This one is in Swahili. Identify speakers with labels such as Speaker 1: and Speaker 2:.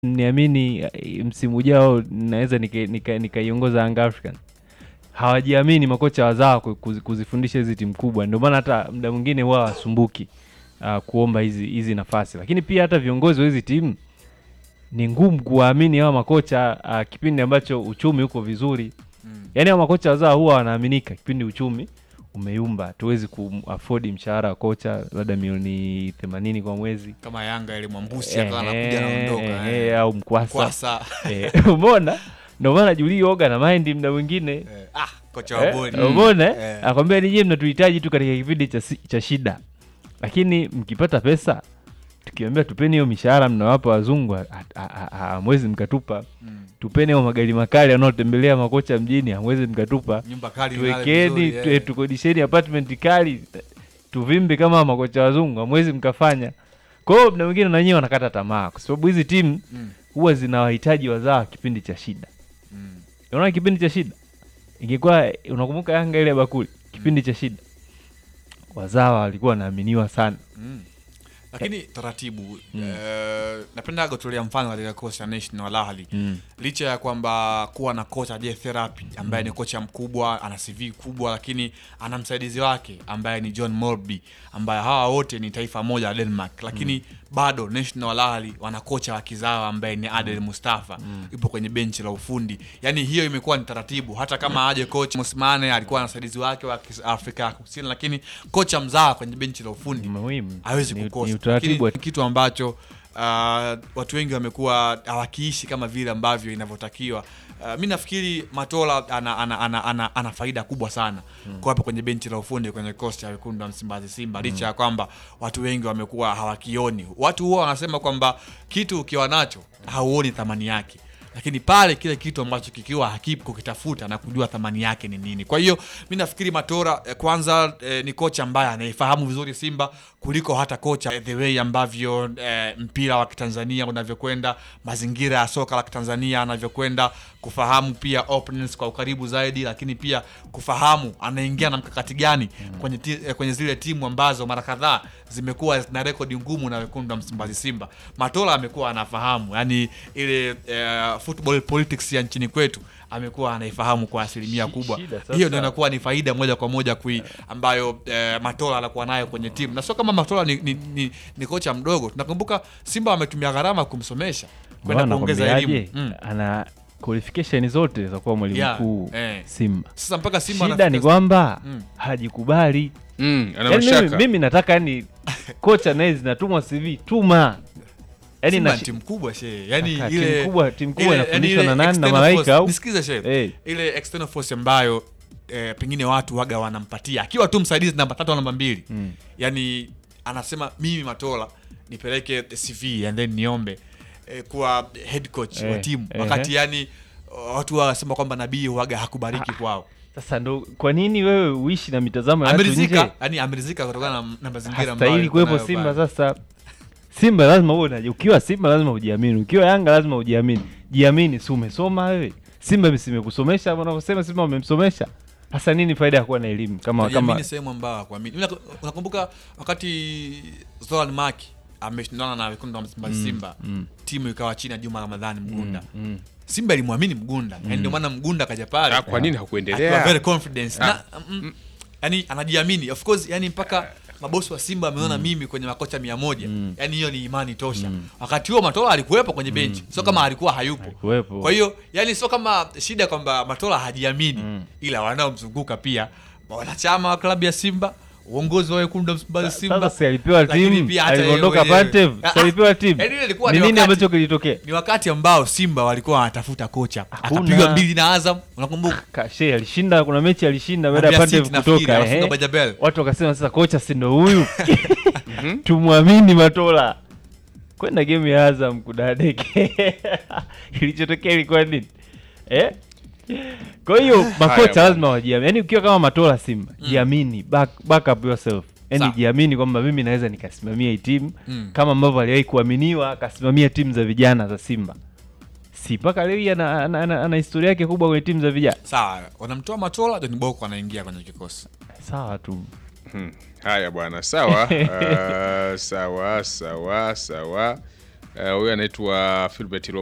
Speaker 1: niamini eh, msimu ujao naweza nikaiongoza nika, nikaiongoza Young Africans. Hawajiamini makocha wazawa ku- kuzi- kuzifundisha hizi timu kubwa, ndio maana hata muda mwingine huwa wasumbuki uh, kuomba hizi hizi nafasi, lakini pia hata viongozi wa hizi timu ni ngumu kuwaamini hawa makocha uh, kipindi ambacho uchumi uko vizuri.
Speaker 2: Mm.
Speaker 1: Yaani hawa makocha wazawa huwa wanaaminika kipindi uchumi umeyumba, tuwezi kuafodi mshahara wa kocha labda milioni 80 kwa mwezi
Speaker 2: kama Yanga ile Mwambusi akawa anakuja
Speaker 1: Ehe,
Speaker 2: anaondoka
Speaker 1: ehe,
Speaker 2: eh.
Speaker 1: au mkwasa
Speaker 2: Kwasa
Speaker 1: Eh, umeona ndio maana Julii Oga na mind mda mwingine
Speaker 2: eh, ah kocha wa
Speaker 1: Eh,
Speaker 2: bodi
Speaker 1: umeona eh?
Speaker 2: Eh.
Speaker 1: akwambia nije mnatuhitaji tu katika kipindi cha, si- cha shida lakini mkipata pesa tukiambia tupeni hiyo mishahara mnawapa wazungu ha- ha- ha- ha- hamwezi mkatupa
Speaker 2: Mm.
Speaker 1: tupeni hayo magari makali wanaotembelea makocha mjini hamwezi mkatupa
Speaker 2: nyumba kali nale
Speaker 1: tuwekeni
Speaker 2: vizuri,
Speaker 1: tu-
Speaker 2: eh.
Speaker 1: tukodisheni apartment kali tuvimbe kama makocha wazungu hamwezi mkafanya kwa hiyo mda mwingine nanyewe wanakata tamaa kwa sababu hizi timu
Speaker 2: Mm.
Speaker 1: huwa zinawahitaji wazawa kipindi cha shida
Speaker 2: Mm.
Speaker 1: unaona kipindi cha shida ingekuwa unakumbuka yanga ile ya bakuli kipindi cha shida wazawa walikuwa wanaaminiwa sana
Speaker 2: Mm. lakini taratibu eh, napenda kutolea mfano katika kocha cha National Al Ahly licha ya kwamba kuwa na kocha Jay Therapy ambaye ni kocha mkubwa ana CV kubwa lakini ana msaidizi wake ambaye ni John Morby ambaye hawa wote ni taifa moja la Denmark lakini bado National Al Ahly wana kocha wa kizawa ambaye ni Adel Mustafa yupo kwenye benchi la ufundi yani hiyo imekuwa ni taratibu hata kama aje coach Mosmane alikuwa na msaidizi wake wa kis- Afrika ya Kusini lakini kocha mzawa kwenye benchi la ufundi
Speaker 1: muhimu
Speaker 2: hawezi
Speaker 1: Ni-
Speaker 2: kukosa
Speaker 1: ni utaratibu wa-
Speaker 2: Lakini kitu ambacho uh, watu wengi wamekuwa hawakiishi kama vile ambavyo inavyotakiwa uh, mi nafikiri matola ana, ana, ana, ana, ana faida kubwa sana mm. kwa hapa kwenye benchi la ufundi kwenye kikosi cha wekundu wa msimbazi simba licha ya kwamba watu wengi wamekuwa hawakioni watu huwa wanasema kwamba kitu ukiwa nacho hauoni thamani yake lakini pale kile kitu ambacho kikiwa hakipo kukitafuta na kujua thamani yake ni nini kwa hiyo mi nafikiri matora eh, kwanza eh, ni kocha ambaye anaifahamu vizuri simba kuliko hata kocha eh, the way ambavyo eh, mpira wa kitanzania unavyokwenda mazingira ya soka la kitanzania anavyokwenda kufahamu pia opponents kwa ukaribu zaidi lakini pia kufahamu anaingia na mkakati gani kwenye, ti, eh, kwenye zile timu ambazo mara kadhaa zimekuwa zina rekodi ngumu na wekundu wa msimbazi simba matola amekuwa anafahamu yani ile eh, football politics ya nchini kwetu amekuwa anaifahamu kwa asilimia
Speaker 1: Shi-
Speaker 2: kubwa
Speaker 1: shida sasa-
Speaker 2: hiyo ndio inakuwa ni faida moja kwa moja kui ambayo eh, matola anakuwa nayo kwenye timu na sio kama matola ni, ni, ni, ni kocha mdogo tunakumbuka simba wametumia gharama kumsomesha kwenda
Speaker 1: Bwana,
Speaker 2: kuongeza
Speaker 1: nakwambiaje?
Speaker 2: elimu mm.
Speaker 1: ana qualification zote za kuwa mwalimu
Speaker 2: Yeah,
Speaker 1: mkuu
Speaker 2: eh.
Speaker 1: simba
Speaker 2: sasa mpaka simba
Speaker 1: shida ni
Speaker 2: anafika-
Speaker 1: kwamba
Speaker 2: Mm.
Speaker 1: hajikubali
Speaker 3: Mm, ana
Speaker 1: Yaani mimi,
Speaker 3: mashaka
Speaker 1: mimi nataka yani kocha naye zinatumwa cv tuma yani
Speaker 2: Simba
Speaker 1: na
Speaker 2: ni timu kubwa she yani
Speaker 1: Kaka,
Speaker 2: ile
Speaker 1: timu kubwa- timu kubwa
Speaker 2: ile-
Speaker 1: inafundishwa
Speaker 2: yani
Speaker 1: na
Speaker 2: ile
Speaker 1: nani? Na
Speaker 2: external
Speaker 1: malaika
Speaker 2: force-
Speaker 1: au?
Speaker 2: nisikize she
Speaker 1: Eh.
Speaker 2: ile external force ambayo eh, pengine watu waga wanampatia akiwa tu msaidizi namba tatu au namba mbili
Speaker 1: Mm.
Speaker 2: yani anasema mimi matola nipeleke cv and then niombe eh, kuwa head coach wa
Speaker 1: Eh,
Speaker 2: timu
Speaker 1: ehe.
Speaker 2: wakati yani watu wanasema kwamba nabii waga hakubariki kwao
Speaker 1: sasa ndo kwa nini wewe uishi na mitazamo ya watu nje
Speaker 2: amerizika yani amerizika kutokana na, na mazingira ambayo
Speaker 1: hastahili
Speaker 2: yuko
Speaker 1: kuwepo
Speaker 2: nayo
Speaker 1: simba
Speaker 2: pale.
Speaker 1: sasa simba lazima uwe na ukiwa simba lazima ujiamini ukiwa yanga lazima ujiamini jiamini si umesoma wewe simba simekusomesha unavyosema simba wamemsomesha hasa nini faida ya kuwa na elimu kama
Speaker 2: Najiamini
Speaker 1: kama
Speaker 2: sehemu ambayo hakuamini. Mimi naku- Unakumbuka wakati Zoran Maki ameshindana na wekundu wa Msimbazi Simba,
Speaker 1: mm.
Speaker 2: timu ikawa chini ya Juma Ramadhani Mgunda.
Speaker 1: mm.
Speaker 2: Simba ilimwamini Mgunda, mm. ndio maana Mgunda kaja pale
Speaker 3: Ah, kwa nini
Speaker 2: akiwa
Speaker 3: hakuendelea
Speaker 2: very confidence
Speaker 3: Ah.
Speaker 2: na mm, yani anajiamini of course, yani mpaka mabosi wa Simba wameona mimi kwenye makocha mia moja yani hiyo ni imani tosha. Wakati huo Matola alikuwepo kwenye benchi, sio kama alikuwa hayupo.
Speaker 1: Alikuwepo.
Speaker 2: Kwa hiyo yani sio kama shida kwamba Matola hajiamini, ila wanaomzunguka pia wanachama wa klabu ya Simba, uongozi wa wekundu wa Msimbazi Simba.
Speaker 1: sasa si alipewa
Speaker 2: lakini
Speaker 1: timu
Speaker 2: pia hata yeye
Speaker 1: aliondoka
Speaker 2: mwenyewe.
Speaker 1: Pantev
Speaker 2: Ah,
Speaker 1: si alipewa timu
Speaker 2: yaani ile ilikuwa
Speaker 1: ni
Speaker 2: ni
Speaker 1: nini
Speaker 2: wakati-
Speaker 1: ambacho kilitokea
Speaker 2: Ni wakati ambao Simba walikuwa wanatafuta kocha,
Speaker 1: Hakuna.
Speaker 2: akapigwa mbili na Azam, unakumbuka?
Speaker 1: Kashe alishinda kuna mechi alishinda baada ya
Speaker 2: Mbeya
Speaker 1: Pantev
Speaker 2: City nafikiri,
Speaker 1: kutoka
Speaker 2: anafunga
Speaker 1: ehe.
Speaker 2: Bajabel.
Speaker 1: watu wakasema sasa kocha si ndo huyu tumwamini matola kwenda game ya azam kudadeke ilichotokea ilikuwa nini eh? kwa hiyo makocha
Speaker 3: bwana.
Speaker 1: lazima wajiamini yaani ukiwa kama matola simba jiamini back, back up yourself yaani
Speaker 2: Sawa.
Speaker 1: jiamini kwamba mimi naweza nikasimamia hii timu
Speaker 2: Mm.
Speaker 1: kama ambavyo aliwahi kuaminiwa akasimamia timu za vijana za simba si mpaka leo hii ana, ana, ana, ana historia yake kubwa kwenye timu za vijana
Speaker 2: Sawa, wanamtoa Matola, John Boko anaingia kwenye kikosi.
Speaker 1: sawa tu
Speaker 3: Hmm. Haya bwana, sawa. uh, sawa sawa sawa. Eh, huyu anaitwa Philbert